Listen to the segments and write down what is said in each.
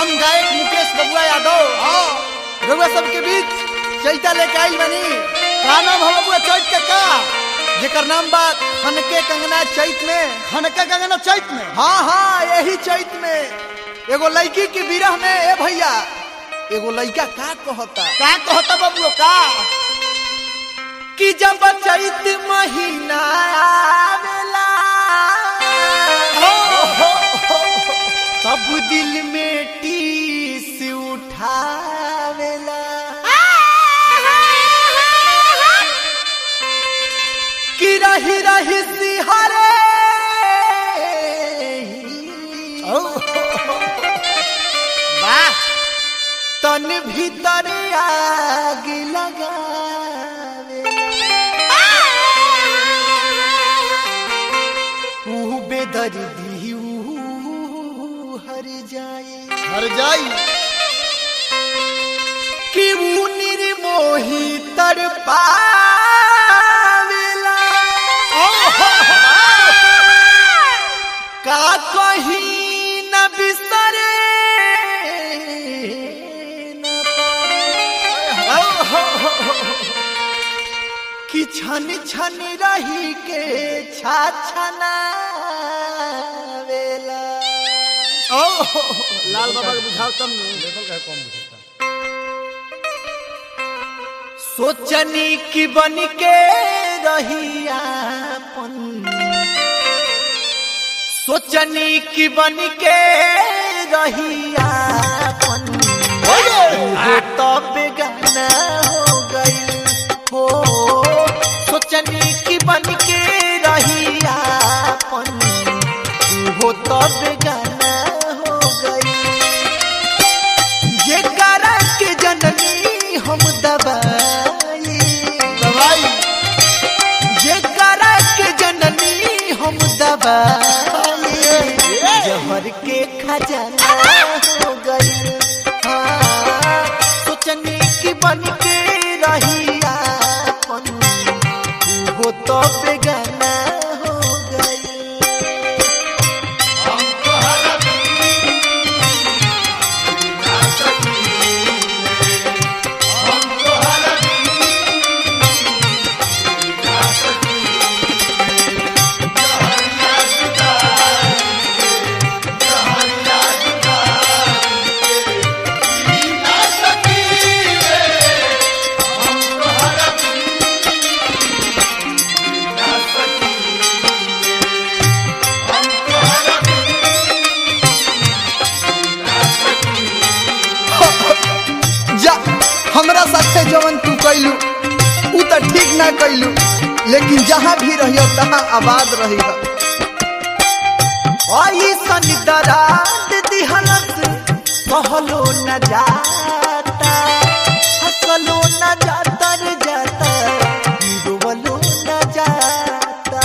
हम गायक मुकेश बबुआ यादव रउआ सबके बीच चैता लेके आइल बनी का नाम है बबुआ चैत के का जेकर नाम बा खनके कंगना चैत में खनके कंगना चैत में हाँ हाँ यही चैत में एगो लड़की की विरह में ए भैया एगो लड़का का कहता का कहता बबुआ का कि जब चैत महीना आवेला तब दिल में टीस उठावेला कि रही रही सिहरे वाह तन भीतर आग लगावे ऊ बेदर्दी ऊ हर जाए हर जाई कि ऊ निर्मोही तर पावेला का कहीं न बिसरे न पावे। कि छन छन रही के छाछना वेला लाल बाबा के बुझाओ तब लेवल का कम बुझाता सोचनी की बन के रही आपन सोचनी की बन के रही आपन हो तो बेगाना हो गई हो सोचनी की बन के रही आपन हो तो बेगाना हो गई ये करा के जननी हम दबाई दवाई ये करा के जननी हम दबाई जहर के खजाना हो गई हाँ, सोचने की बन के रही आपन वो तो बेगाना हो गई जा हमरा साथे जवन तू कैलू उ त ठीक ना कैलू लेकिन जहाँ भी रहियो तहाँ आबाद रही ऐसन दराद दिहलत कहलो न जाता हसलो न जाता रे जाता रोवलो न जाता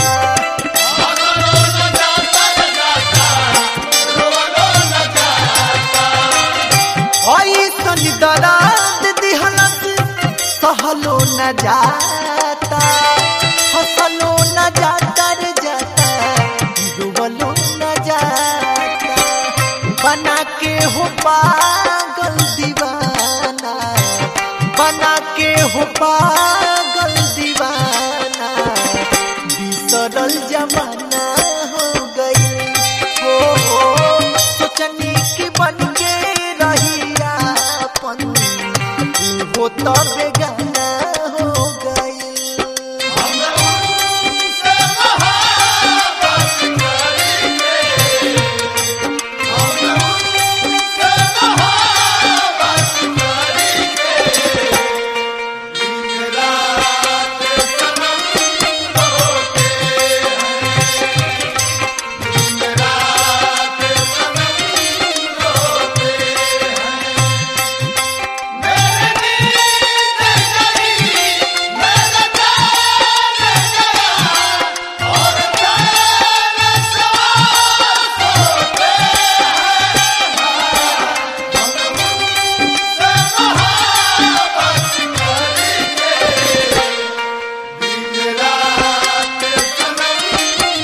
ऐसन दराद दिहलत सहलो न जाता हसलो न जाता रे जाता डूबलो न जाता बना के हो पागल दीवाना बना के हो पागल दीवाना बिसरल जमाना हो गई हो सोचनी की बन के रही आपन वो तो बेगाना हो गई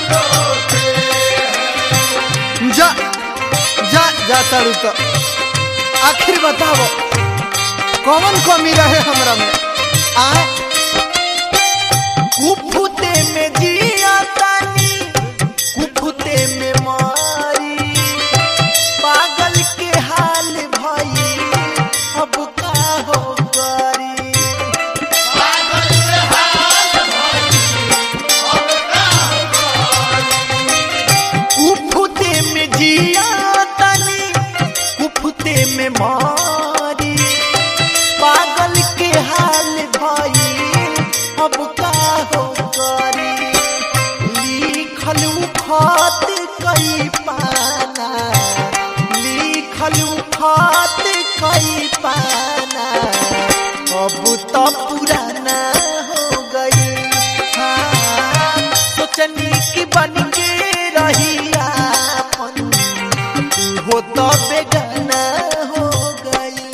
जा जा जा तारू तो आखिर बताओ कौन कमी रहे हमरा में आ कुफुते में जिया तानी कुफुते में मारी पागल के हाल भई अब का हो करी कुफुते में जिया तानी कुफुते में मारी पागल के हाल भाई अब का हो करी लिखल खत कई पाना लिखल खत कई पाना अब तो पुराना हो गई हाँ सोचनी की बन के रही आपन हो तो बेगाना हो गई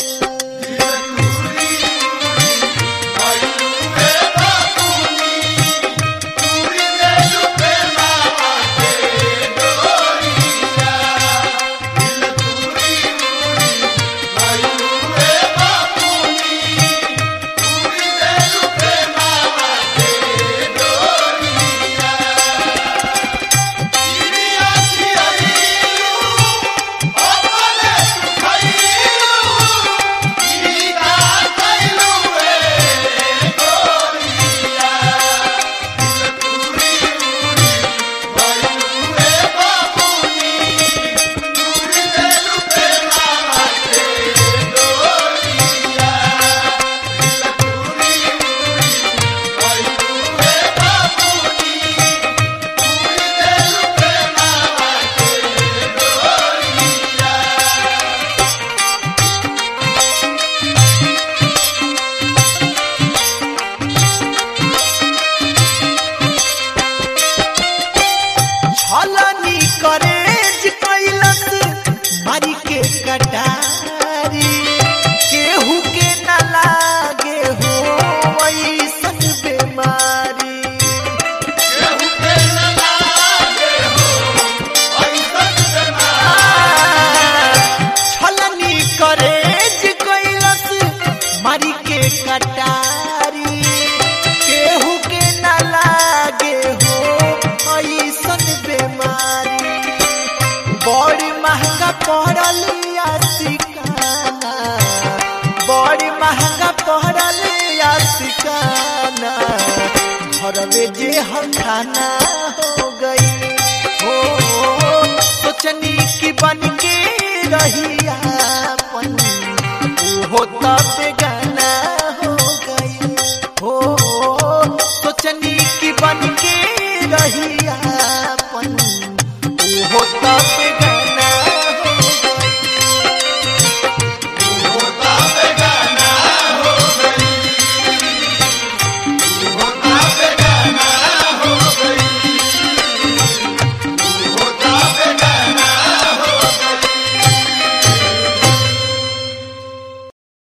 छलनी करेज कैलस मारी के कटारी केहू के न लागे हो ऐसन बेमारी छलनी करेज कैलस मारी के कटारी केहू के न लागे हो ऐसन बेमारी बड़ी महंगा पड़ल सिकाना बड़ी महंगा पड़ल सिकाना घरवे जे हम खाना हो गई हो सोचनी की बन के रही आपन हो तब